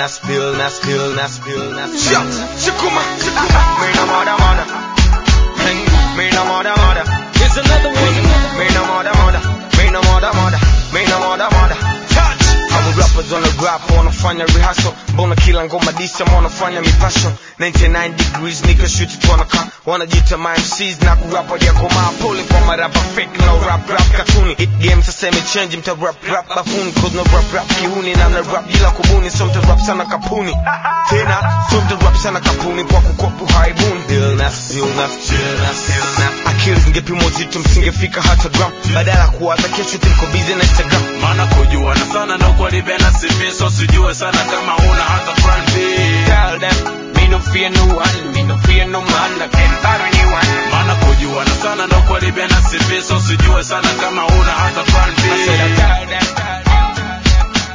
illness, illness, illness, illness. Shut, Shakuma, Shakuma. Me no mother, mother. Hey, Me no mother, mother. Here's another one. Me no mother, mother. Me no mother, mother. Me no mother, mother. Touch. Hawa rappers on the rap wanafanya rehearsal, mbona kila ngoma disa wanafanya mipasho 99 degrees nigga shoot it wanaka wanajita my MCs na kurapa ya komaa pole kwa marapa fake no rap rap katuni hit game sasa imechange mta rap rap bafuni cause no rap rap kihuni na na rap bila kubuni so mta rap sana kapuni tena so mta rap sana kapuni kwa kukopu haibuni illness illness illness illness akili zingepimwa uzito msingefika hata gram badala ya kuwaza kesho tuliko busy na Instagram maana kujuana sana ndo kwalibena CV so sijue sana kama una hata plan B Tell them, me no fear no one, me no fear no man, I can't buy anyone. maana kujuana sana ndo kwalibena CV so sijue sana kama una hata plan B I said I tell them,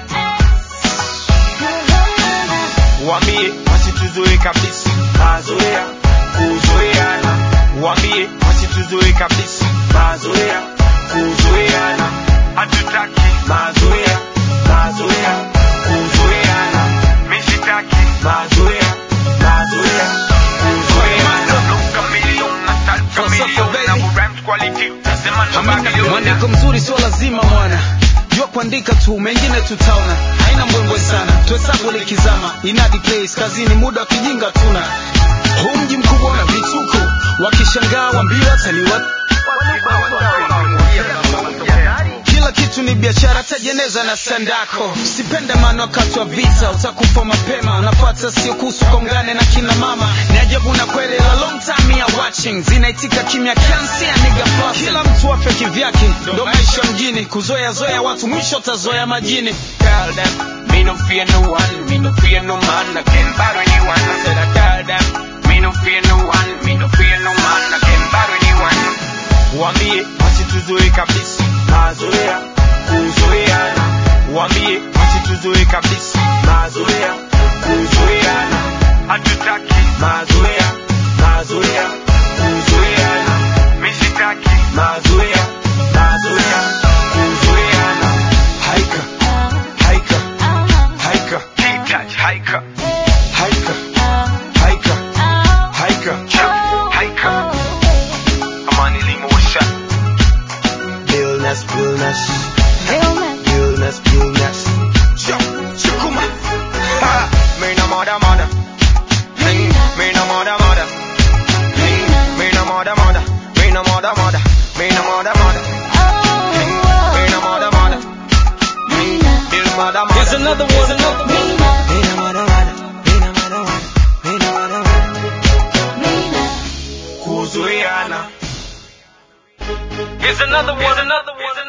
wambie wasituzoe kabisa, mazoea kuzoeana, wambie wasituzoe kabisa, mazoea kuzoeana, hatutaki mazoea, mazoea kuzoeana, mishitaki mazoea, mazoea kuzoeana. Mwandiko mzuri sio lazima mwana jua kuandika tu mengine tutaona haina mbwembwe sana tuhesabu likizama inadi place kazini muda wa kijinga tuna huu mji mkubwa na vituko wakishangaa wambiwa taliwa kila kitu ni biashara tajeneza na sandako sipende maana wakati wa vita utakufa mapema unapata sio kuhusu kongane na kina mama ni ajabu na kweli la long time ya watching zinaitika kimya kiasi ya nigga flossing. kila mtu afya kivyake ndo maisha mjini kuzoea zoea watu mwisho utazoea majini tell them, me no fear no one, me no fear no man, I can't battle anyone. I said I tell them, me no fear no one, me no fear no man, I can't battle anyone. Wambie wasituzoe kabisa, mazoea kuzoeana. Wambie wasituzoe kabisa, mazoea kuzoeana. Hatutaki mazoea, mazoea kuzoeana. Mishitaki mazoea, mazoea kuzoeana. Haika, haika, haika, touch, haika, haika, haika, haika, haika. Amani limosha. Illness, illness, illness, illness. Shukuma. Ha, me no mother, mother. Hey, me no mother, mother. Hey, me no mother, mother. Me no mother, mother. Me no mother, mother. Hey, me no mother, mother. Hey, me no mother, mother. Here's another one, another one. Me no mother, mother. Me no mother, mother. Me no mother, mother. Kuzuiana. Here's another one, another one.